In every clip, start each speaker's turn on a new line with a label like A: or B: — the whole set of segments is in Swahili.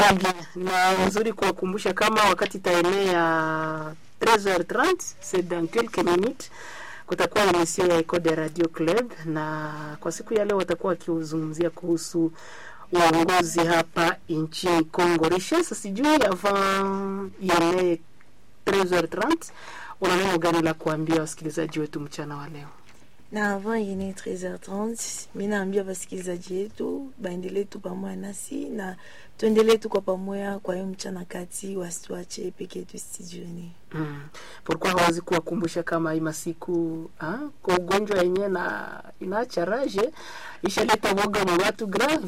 A: Très bien. Na nzuri kuwakumbusha kama wakati itaenea 13h30 c'est dans quelques minutes kutakuwa emission ya Eco de Radio Club, na kwa siku ya leo watakuwa wakizungumzia kuhusu uongozi hapa nchini Congo. Richesse, sijui avant ienee 13h30 una neno gani la kuambia wasikilizaji wetu mchana wa leo?
B: na avant yene 13h30 mi naambia wasikilizaji yetu baendelee tu pamoja nasi na tuendelee tu kwa pamoja kwa hiyo mchana kati wasituache peke yetu studioni
A: Mm. Pourquoi hawezi kuwakumbusha kama hii masiku ah, kwa ugonjwa yenyewe na inaacha raje ishaleta woga na watu grave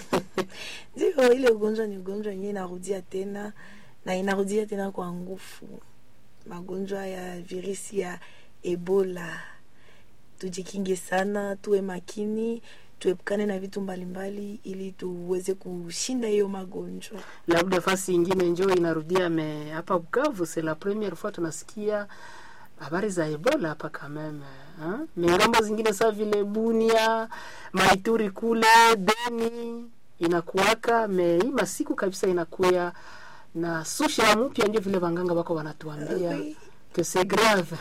B: ndio ile ugonjwa ni ugonjwa yenyewe inarudia tena na inarudia tena kwa nguvu magonjwa ya virusi ya ebola tujikinge sana tuwe makini tuepukane na vitu mbalimbali ili tuweze kushinda hiyo magonjwa
A: labda fasi ingine njo inarudia me hapa Bukavu c'est la première fois tunasikia habari za Ebola hapa kameme ha? mengambo zingine saa vile Bunia, Maituri kule Beni inakuwaka me hii masiku kabisa inakuya na susha mpya, ndio vile wanganga wako wanatuambia
B: Oui.
A: que c'est grave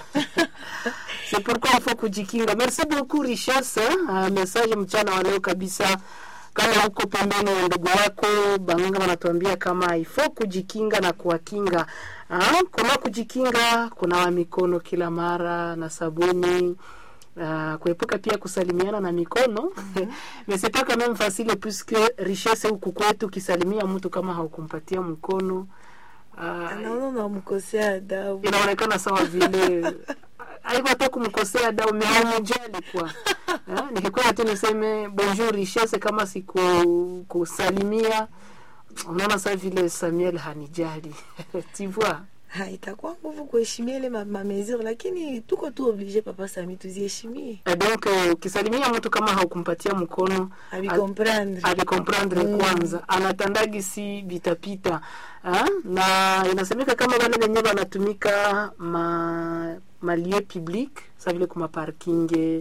A: c'est pourquoi il faut kujikinga. Merci beaucoup Richard, uh, message mchana wa leo kabisa. Kama huko pembeni ya ndugu wako banganga wanatuambia kama ifo kujikinga na kuwakinga. Ah, kuna kujikinga, kunawa mikono kila mara na sabuni Uh, kuepuka pia kusalimiana na mikono mais c'est pas quand même facile puisque richesse huku kwetu ukisalimia mtu kama haukumpatia mkono uh,
B: anaona unamkosea adabu
A: inaonekana sawa vile aibu hata kumkosea dau meamujali kwa Eh, nikikuwa tu niseme bonjour richesse kama siku kusalimia unaona saa vile Samuel hanijali tu vois
B: Ha, itakuwa nguvu kuheshimia ile ma- mamesure lakini tuko tu oblige papa sami tuziheshimie
A: Eh, donc eh, ukisalimia mtu kama haukumpatia mkono
B: avikomprendre
A: avikomprendre
B: Mm.
A: kwanza anatandagi si vitapita ha? na inasemeka kama wale wenyewe wanatumika ma malie public sa vile kuma parking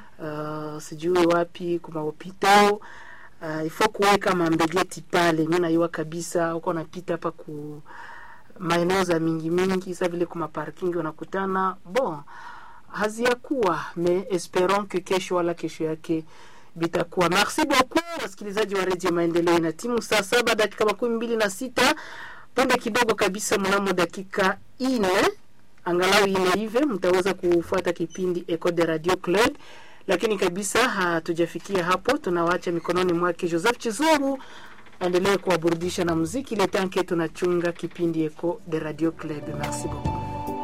A: uh, sijui wapi kuma hopitao uh, ifo kuweka mambegeti pale mi naiwa kabisa uko napita hapa ku maeneo za mingi mingi sa vile kuma parking unakutana bon haziyakuwa me esperons que kesho wala kesho yake bitakuwa. Merci beaucoup wasikilizaji wa redio Maendeleo, na timu saa saba dakika makumi mbili na sita punde kidogo kabisa, mnamo dakika ine angalau ine hivi mtaweza kufuata kipindi Eco de Radio Club, lakini kabisa hatujafikia hapo, tunawaacha mikononi mwake Joseph Chizuru aendelee kuwaburudisha na muziki ile tanke tunachunga kipindi Eco de Radio Club. Merci beaucoup.